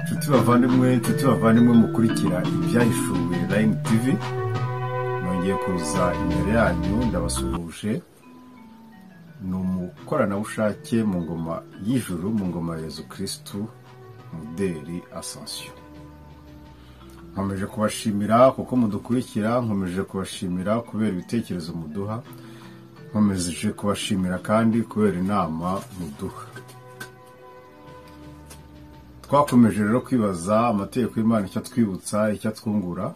nshuti bavandimwe nshuti bavandimwe mukurikira ibyahishuwe Line TV nongeye kuza imbere yanyu ndabasuhuje ni umukoranabushake mu ngoma y'ijuru mu ngoma ya Yezu kirisitu muderi asansiyo nkomeje kubashimira kuko mudukurikira nkomeje kubashimira kubera ibitekerezo muduha nkomeje kubashimira kandi kubera inama muduha twakomeje rero kwibaza amategeko y'imana icyo atwibutsa icyo atwungura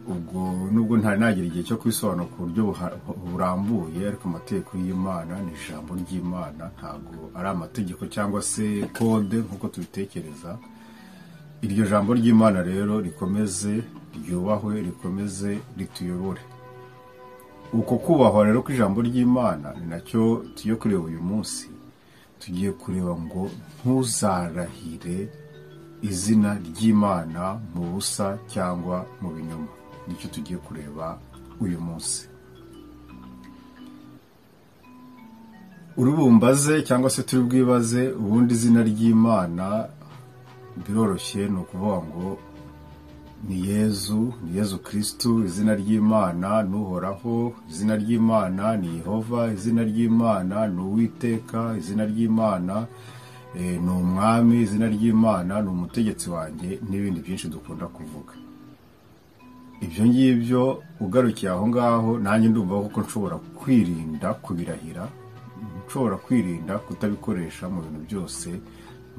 ubwo nubwo ntari nagira igihe cyo kubisobanura ku buryo buha- burambuye ariko amategeko y'imana ni ijambo ry'imana ntabwo ari amategeko cyangwa se kode nk'uko tubitekereza iryo jambo ry'imana rero rikomeze ryubahwe rikomeze rituyobore uko kubahwa rero kw'ijambo ry'imana ni nacyo tugiye kureba uyu munsi tugiye kureba ngo ntuzarahire izina ry'imana mu busa cyangwa mu binyoma nicyo tugiye kureba uyu munsi urubumbaze cyangwa se turi bwibaze ubundi izina ry'imana biroroshye ni ukuvuga ngo ni yezu ni yezu kirisitu izina ry'imana ni uhoraho izina ry'imana ni yehova izina ry'imana ni uwiteka izina ry'imana eh, ni umwami izina ry'imana ni umutegetsi wanjye n'ibindi byinshi dukunda kuvuga ibyo ngibyo ugarukiye aho ngaho nanjye ndumva kuko nshobora kwirinda kubirahira nshobora kwirinda kutabikoresha mu bintu byose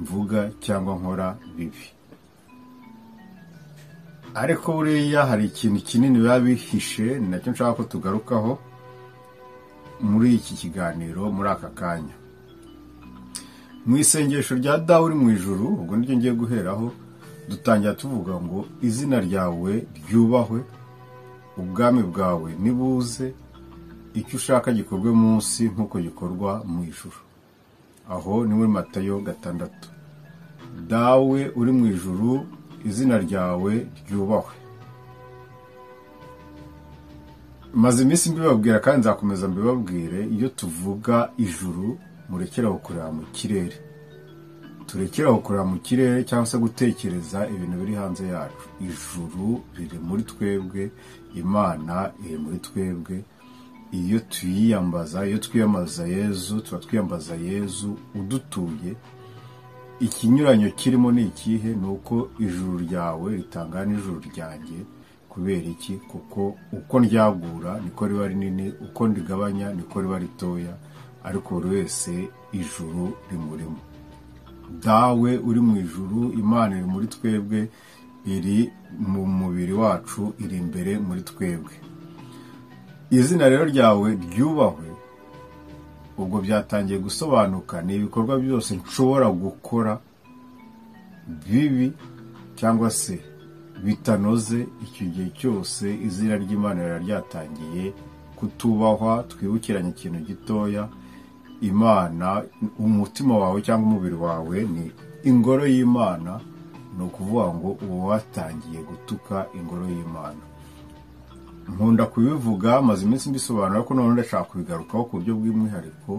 mvuga cyangwa nkora bibi ariko buriya hari ikintu kinini biba bihishe ni nacyo nshaka ko tugarukaho muri iki kiganiro muri aka kanya mu isengesho rya dawe uri mu ijuru ubwo niryo ngiye guheraho dutangira tuvuga ngo izina ryawe ryubahwe ubwami bwawe nibuze icyo ushaka gikorwe munsi nk'uko gikorwa mu ijuru aho ni muri matayo gatandatu dawe uri mu ijuru izina ryawe ryubahwe maze iminsi mbibabwira kandi nzakomeza mbibabwire iyo tuvuga ijuru murekeraho kureba mu kirere turekeraho kureba mu kirere cyangwa se gutekereza ibintu biri hanze yacu ijuru riri muri twebwe imana iri muri twebwe iyo tuyiyambaza iyo twiyambaza yezu tuba twiyambaza yezu udutuye ikinyuranyo kirimo ni ikihe ni uko ijuru ryawe ritangana n'ijuru ryanjye kubera iki kuko uko ryagura niko riba rinini uko rigabanya niko riba ritoya ariko buri wese ijuru rimurimo dawe uri mu ijuru imana iri muri twebwe iri mu mubiri wacu iri imbere muri twebwe izina rero ryawe ryubahwe ubwo byatangiye gusobanuka ni ibikorwa byose nshobora gukora bibi cyangwa se bitanoze icyo gihe cyose izina ry'imana riba ryatangiye kutubahwa twibukiranye ikintu gitoya imana umutima wawe cyangwa umubiri wawe ni ingoro y'imana ni ukuvuga ngo uba watangiye gutuka ingoro y'imana nkunda kubivuga maze iminsi mbisobanura ko none ndashaka kubigarukaho ku buryo bw'umwihariko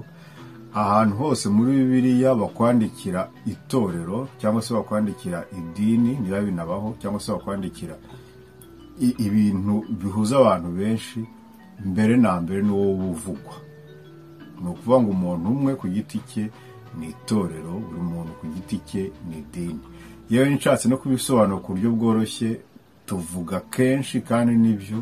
ahantu hose muri bibiliya bakwandikira itorero cyangwa se bakwandikira idini niba binabaho cyangwa se bakwandikira i- ibintu bihuza abantu benshi mbere na mbere ni wowe uba uvugwa ni ukuvuga ngo umuntu umwe ku giti cye ni itorero buri muntu ku giti cye ni idini yewe nshatse no kubisobanura ku buryo bworoshye tuvuga kenshi kandi nibyo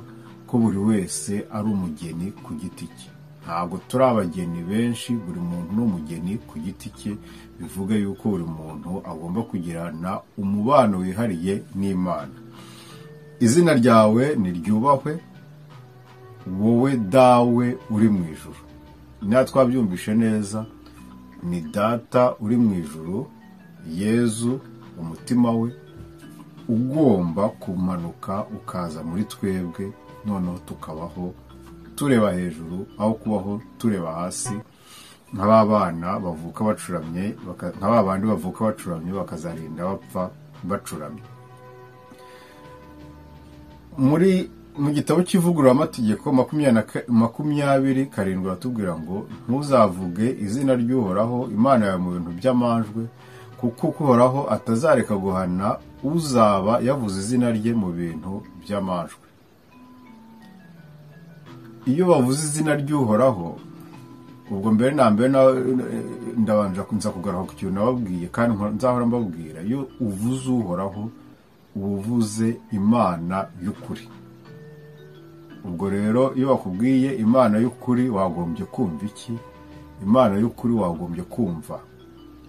ko buri wese ari umugeni ku giti cye ntabwo turi abageni benshi buri muntu ni umugeni ku giti cye bivuga yuko buri muntu agomba kugirana umubano wihariye n'imana izina ryawe niryubahwe wowe dawe uri mu ijuru niba twabyumvishe neza ni data uri mu ijuru yezu umutima we ugomba kumanuka ukaza muri twebwe noneho tukabaho tureba hejuru aho kubaho tureba hasi nka ba bana bavuka bacuramye baka- nka ba bandi bavuka bacuramye bakazarinda bapfa bacuramye muri mu gitabo cy'ivugururamategeko makumyabiri na ka- makumyabiri karindwi batubwira ngo ntuzavuge izina ry'uhoraho imana yawe mu bintu by'amanjwe kuko uhoraho atazareka guhana uzaba yavuze izina rye mu bintu by'amajwi iyo bavuze izina ry'uhoraho ubwo mbere na mbere ndabanje nza kugaruka ku kintu nababwiye kandi nzahora mbabwira iyo uvuze uhoraho uba uvuze imana y'ukuri ubwo rero iyo bakubwiye imana y'ukuri wagombye kumva iki imana y'ukuri wagombye kumva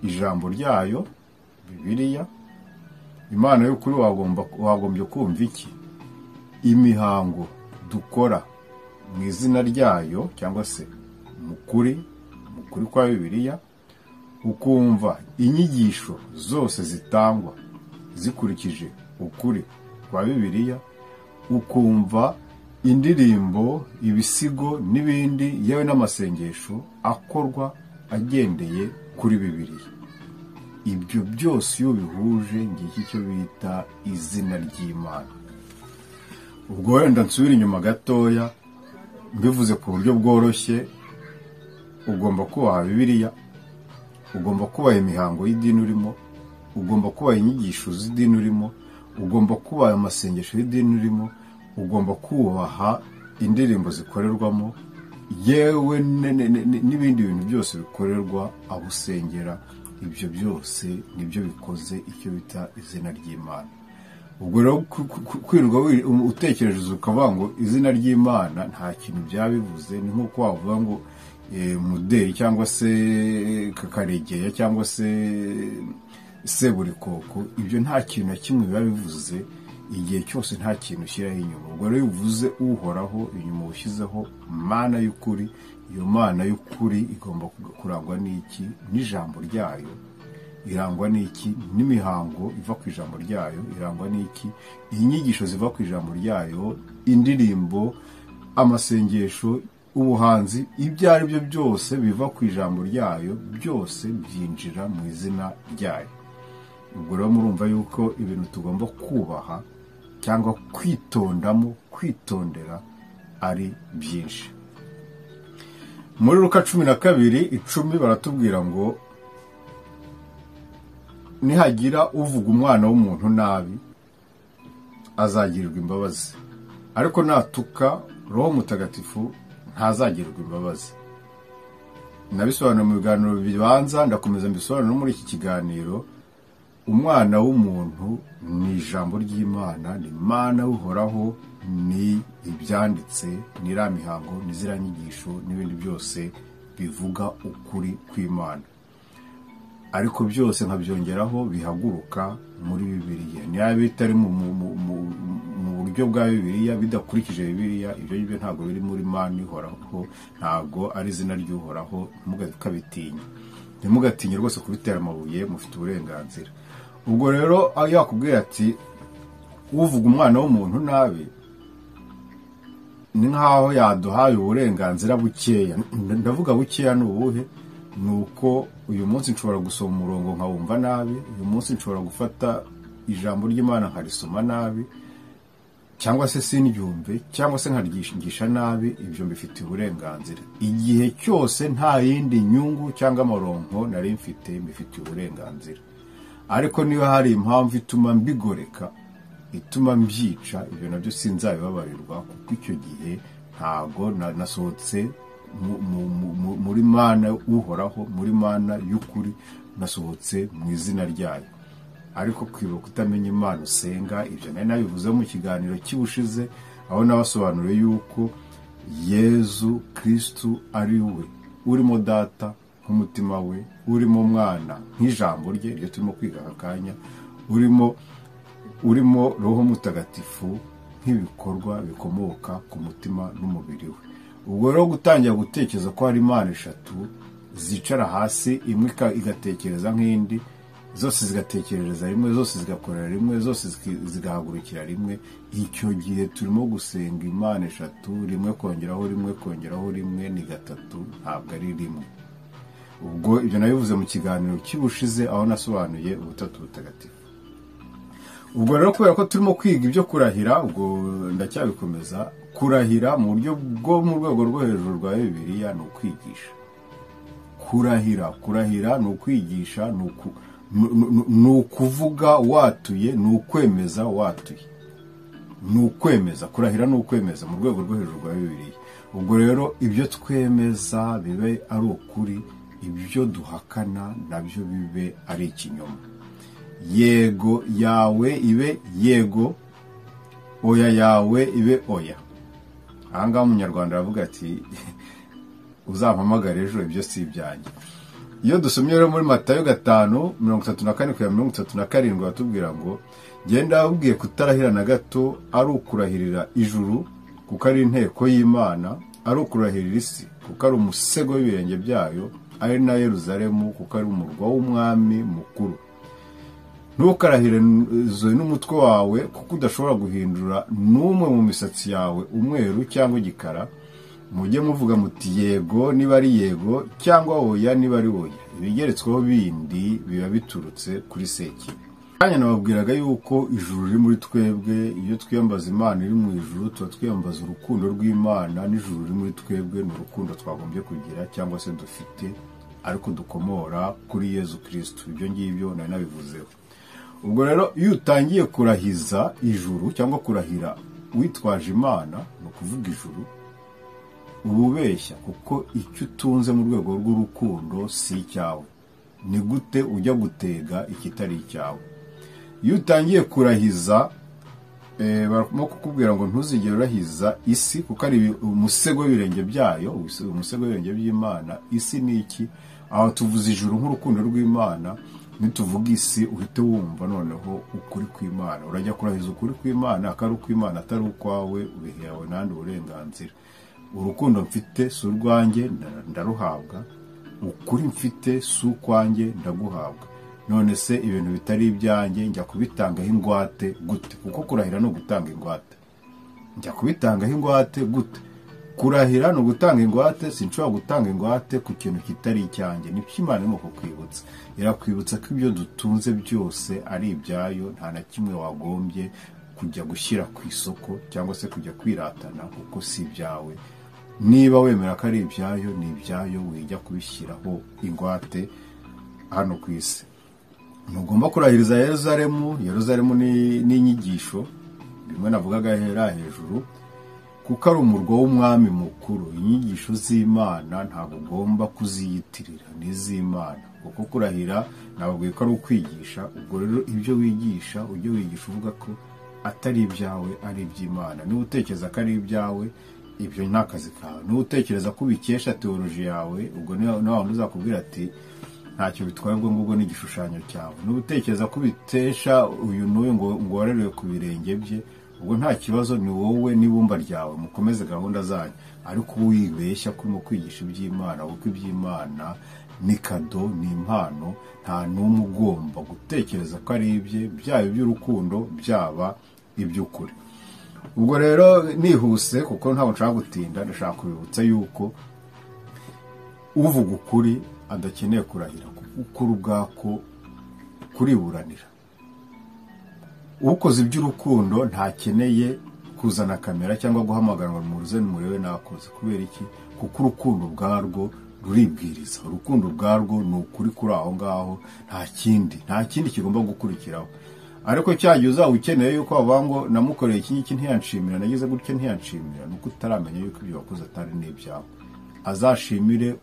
ijambo ryayo bibiliya imana y'ukuri wagombye kumva iki imihango dukora mu izina ryayo cyangwa se mukuri mukuri kwa bibiliya ukumva inyigisho zose zitangwa zikurikije ukuri kwa bibiliya ukumva indirimbo ibisigo n'ibindi yewe n'amasengesho akorwa agendeye kuri bibiri ibyo byose iyo bihuje ngiki icyo bita izina ry'imana ubwo wenda nsubira inyuma gatoya mbivuze ku buryo bworoshye ugomba kubaha bibiriya ugomba kubaha imihango y'idini urimo ugomba kubaha inyigisho z'idini urimo ugomba kubaha amasengesho y'idini urimo ugomba kubaha indirimbo zikorerwamo yewe n'ibindi bintu byose bikorerwa aho usengera ibyo byose nibyo bikoze icyo bita izina ry'imana ubwo rero kwirirwa utekereza ukavuga ngo izina ry'imana nta kintu byabivuze ni nk'uko wavuga ngo muderi cyangwa se kakaregeya cyangwa se seburikoko ibyo nta kintu na kimwe biba bivuze igihe cyose nta kintu ushyiraho inyuma ubwo rero iyo uvuze uhoraho inyuma ushyizeho mana y'ukuri iyo mana y'ukuri igomba kurangwa n'iki n'ijambo ryayo irangwa n'iki n'imihango iva ku ijambo ryayo irangwa n'iki inyigisho ziva ku ijambo ryayo indirimbo amasengesho ubuhanzi ibyo ari byo byose biva ku ijambo ryayo byose byinjira mu izina ryayo ubwo rero murumva yuko ibintu tugomba kubaha cyangwa kwitondamo kwitondera ari byinshi muri ruka cumi na kabiri icumi baratubwira ngo nihagira uvuga umwana w'umuntu nabi azagirirwa imbabazi ariko natuka roho mutagatifu ntazagirirwa imbabazi nabisobanura mu biganiro bibanza ndakomeza mbisobanura no muri iki kiganiro umwana w'umuntu ni ijambo ry'imana ni imana uhoraho ni ibyanditse ni iriya mihango ni ziriya nyigisho n'ibindi byose bivuga ukuri kw'imana ariko byose nkabyongeraho bihaguruka muri bibiliya niba bitari mu buryo bwa bibiliya bidakurikije bibiliya ibyo ngibyo ntabwo biri muri mani ihoraho ntabwo ari izina ry'uhoraho ntimugabitinya ntimugatinye rwose kubitera amabuye mufite uburenganzira ubwo rero yakubwira ati uvuga umwana w'umuntu nabi ni nk'aho yaduhaye uburenganzira bukeya ndavuga bukeya ni ubuhe ni uko uyu munsi nshobora gusoma umurongo nkawumva nabi uyu munsi nshobora gufata ijambo ry'imana nkarisoma nabi cyangwa se sindyumve cyangwa se nkaryigisha nabi ibyo mbifitiye uburenganzira igihe cyose nta yindi nyungu cyangwa amaronko nari mfite mbifitiye uburenganzira ariko niba hari impamvu ituma mbigoreka ituma mbyica ibyo nabyo sinzabibabarirwa kuko icyo gihe ntago nasohotse muri mana uhoraho muri mana y'ukuri nasohotse mu izina ryayo ariko kwibuka kutamenya imana usenga ibyo nari nabivuze mu kiganiro cy'ubushize aho nabasobanuriye yuko yezu kirisitu ari we urimo data nk'umutima we urimo umwana nk'ijambo rye iryo turimo kwiga aka kanya urimo urimo roho mutagatifu nk'ibikorwa bikomoka ku mutima n'umubiri we ubwo rero gutangira gutekereza ko hari imana eshatu zicara hasi imwe igatekereza nk'indi zose zigatekerereza rimwe zose zigakorera rimwe zose zigahagurukira rimwe icyo gihe turimo gusenga imana eshatu rimwe kongeraho rimwe kongeraho rimwe ni gatatu ntabwo ari rimwe ubwo ibyo nabivuze mu kiganiro cy'ubushize aho nasobanuye ubutatu butagatifu ubwo rero kubera ko turimo kwiga ibyo kurahira ubwo ndacyabikomeza kurahira mu buryo bwo mu rwego rwo hejuru rwa bibiliya ni ukwigisha kurahira kurahira ni ukwigisha ni uku- ni- ni- ni ukuvuga watuye ni ukwemeza watuye ni ukwemeza kurahira ni ukwemeza mu rwego rwo hejuru rwa bibiliya ubwo rero ibyo twemeza bibe ari ukuri ibyo duhakana nabyo bibe ari ikinyoma yego yawe ibe yego oya yawe ibe oya aha ngaha umunyarwanda aravuga ati uzampamagare ejo ibyo si ibyanjye iyo dusomye rero muri matayo gatanu mirongo itatu na kane kugera mirongo itatu na karindwi batubwira ngo genda ababwiye kutarahira na gato ari ukurahirira ijuru kuko ari inteko y'imana ari ukurahirira isi kuko ari umusego w'ibirenge byayo ari na yeruzalemu kuko ari umurwa w'umwami mukuru ntukarahirize n'umutwe wawe kuko udashobora guhindura n'umwe mu misatsi yawe umweru cyangwa igikara mujye muvuga muti yego niba ari yego cyangwa oya niba ari oya ibigeretsweho bindi biba biturutse kuri seki kanya nababwiraga yuko ijuru riri muri twebwe iyo twiyambaza imana iri mu ijuru tuba twiyambaza urukundo rw'imana n'ijuru riri muri twebwe ni urukundo twagombye kugira cyangwa se dufite ariko dukomora kuri yezu kirisitu ibyo ngibyo nari nabivuzeho ubwo rero iyo utangiye kurahiza ijuru cyangwa kurahira witwaje imana ni ukuvuga ijuru uba ubeshya kuko icyo utunze mu rwego rw'urukundo si icyawe ni gute ujya gutega ikitari icyawe iyo utangiye kurahiza eh, barimo kukubwira ngo ntuzigere urahiza isi kuko ari ibi- umusego w'ibirenge byayo umuse- umusego w'ibirenge by'imana isi ni iki aho tuvuze ijuru nk'urukundo rw'imana nituvuga isi uhite wumva noneho ukuri kw'imana urajya kurahiza ukuri kw'imana akari ukw'imana atari ukwawe ubihewe n'andi burenganzira urukundo mfite si urwanjye nda- ndaruhabwa ukuri mfite si ukwanjye ndaguhabwa none se ibintu bitari ibyanjye njya kubitangaho ingwate gute kuko kurahira ni ugutanga ingwate njya kubitangaho ingwate gute kurahira ni ugutanga ingwate sinshobora gutanga ingwate ku kintu kitari icyanjye ni imana irimo kukwibutsa irakwibutsa ko ibyo dutunze byose ari ibyayo nta na kimwe wagombye kujya gushyira ku isoko cyangwa se kujya kwiratana kuko si ibyawe niba wemera ko ari ibyayo ni ibyayo wijya kubishyiraho ingwate hano ku isi ntugomba kurahiriza yeruzalemu yeruzalemu ni ni inyigisho bimwe navugaga hera hejuru kuko ari umurwa w'umwami mukuru inyigisho z'imana ntabwo ugomba kuziyitirira ni iz'imana kuko kurahira nababwiye ko ari ukwigisha ubwo rero ibyo wigisha ujye wigisha uvuga ko atari ibyawe ari iby'imana niba utekereza ko ari ibyawe ibyo ni akazi kawe niba utekereza ko ubikesha teoloji yawe ubwo niba waba uzakubwira ati ntacyo bitwaye ubwo ngubwo n'igishushanyo cyawe niba utekereza ko ubitesha uyu n'uyu ngo ngo warerewe ku birenge bye ubwo nta kibazo ni wowe n'ibumba ryawe mukomeze gahunda zanyu ariko uba wibeshya ko urimo kwigisha iby'imana kuko iby'imana ni kado ni impano nta n'umwe ugomba gutekereza ko ari ibye byaba iby'urukundo byaba iby'ukuri ubwo rero nihuse kuko ntabwo nshaka gutinda ndashaka kubibutsa yuko uvuga ukuri adakeneye kurahira kuko ukuri ubwako kuriburanira ukoze iby'urukundo ntakeneye kuzana kamera cyangwa guhamagarwa mu ruze murebe nakoze kubera iki kuko urukundo ubwarwo ruribwiriza urukundo ubwarwo ni ukuri kuri aho ngaho nta kindi nta kindi kigomba gukurikiraho ariko cyagiye uzaba ukeneye yuko bavuga ngo namukoreye iki ngiki ntiyanshimira nagize gutya ntiyanshimira ni uko utaramenya yuko ibyo wakoze atari n'ibyawe azashimire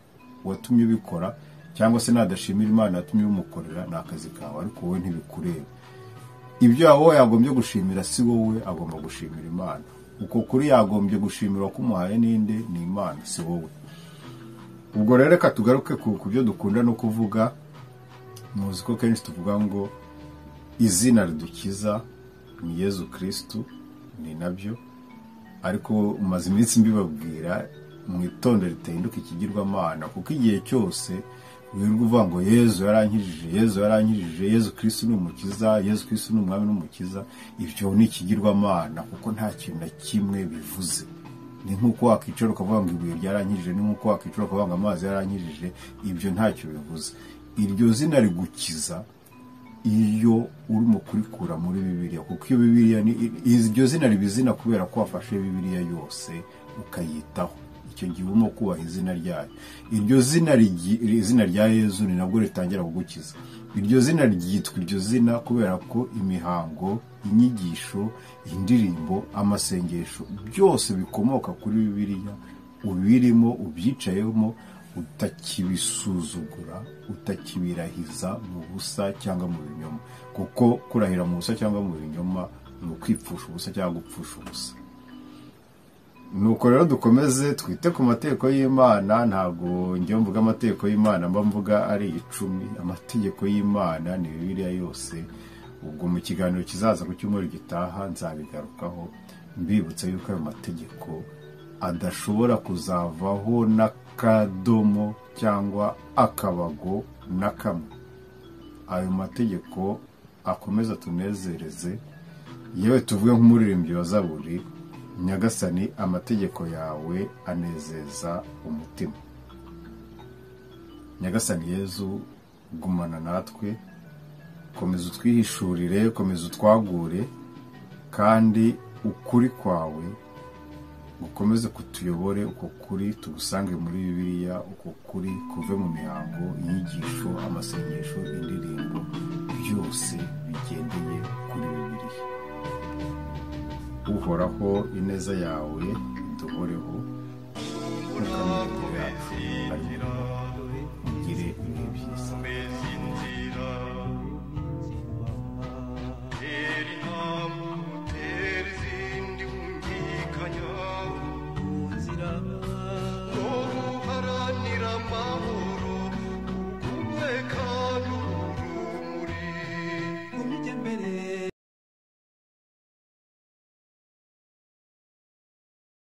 uwatumye ubikora cyangwa se nadashimira imana yatumye umukorera ni akazi kawe ariko wowe ntibikureba ibyo wowe yagombye gushimira si wowe agomba gushimira imana uko kuri yagombye gushimira kumuhaye n'inde ni imana si wowe ubwo rero reka tugaruke ku ku byo dukunda no kuvuga muzi ko kenshi tuvuga ngo izina ridukiza ni yezu kirisitu ni nabyo ariko maze iminsi mbibabwira mwitonde ritahinduka ikigirwamana kuko igihe cyose wirirwa uvuga ngo yezu yarankijije yezu yarankijije yezu kirisitu ni umukiza yezu kirisitu ni umwami n'umukiza ibyo ni ikigirwamana kuko nta kintu na kimwe bivuze ni nk'uko wakwicara ukavuga ngo ibuye ryarankijije ni nk'uko wakwicara ukavuga ngo amazi yarankijije ibyo ntacyo bivuze iryo zina rigukiza iyo urimo kurikura muri bibiliya kuko iyo bibiliya ni iryo zina riba izina kubera ko wafashe bibiliya yose ukayitaho icyo gihe urimo kubaha izina ryayo iryo zina rigi- iri- izina rya yezu ni nabwo ritangira kugukiza iryo zina ryitwa iryo zina kubera ko imihango inyigisho indirimbo amasengesho byose bikomoka kuri bibiliya ubirimo ubyicayemo utakibisuzugura utakibirahiza mu busa cyangwa mu binyoma kuko kurahira mu busa cyangwa mu binyoma ni ukwipfusha ubusa cyangwa gupfusha ubusa nuko rero dukomeze twite ku mategeko y'imana ntabwo njya mvuga amategeko y'imana mba mvuga ari icumi amategeko y'imana ni bibiliya yose ubwo mu kiganiro kizaza ku cyumweru gitaha nzabigarukaho mbibutsa yuko ayo mategeko adashobora kuzavaho n'akadomo cyangwa akabago na kamwe ayo mategeko akomeza tunezereze yewe tuvuge nk'umuririmbyi wa zaburi nyagasani amategeko yawe anezeza umutima nyagasani yezu gumana natwe komeza utwihishurire komeza utwagure kandi ukuri kwawe gukomeze kutuyobore uko kuri tugusange muri bibiliya uko kuri kuve mu mihango inyigisho amasengesho indirimbo byose bigendeye kuri bibiliya uhoraho ineza yawe iduhoreho ntukamire